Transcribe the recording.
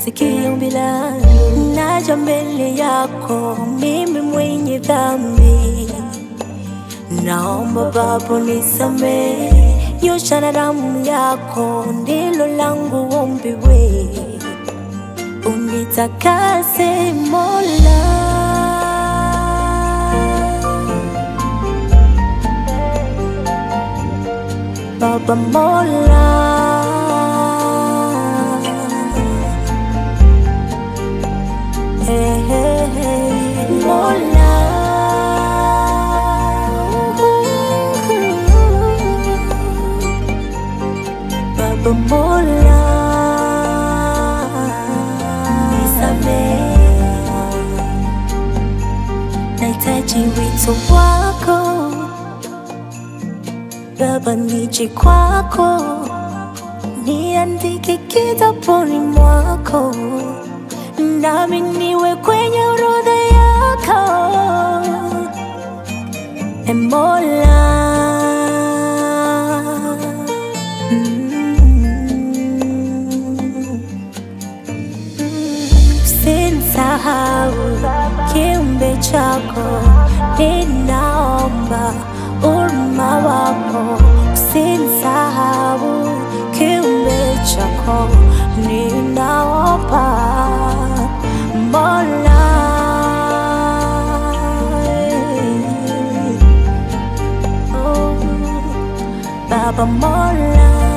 sikia ombi langu, naja mbele yako, mimi mwenye dhambi, naomba Baba nisamehe, nyosha na damu yako, ndilo langu ombi we, unitakase Mola. Baba Mola. Hey, hey, hey. Mola. Baba Mola. Nisamehe. Nahitaji wito wako Baba nije kwako, niandike kitabuni mwako, nami niwe kwenye orodha yako. E Mola, mm, usinisahau kiumbe chako, ninaomba huruma wako, usinisahau kiumbe chako, ninaomba Mola. Oh, Baba Mola.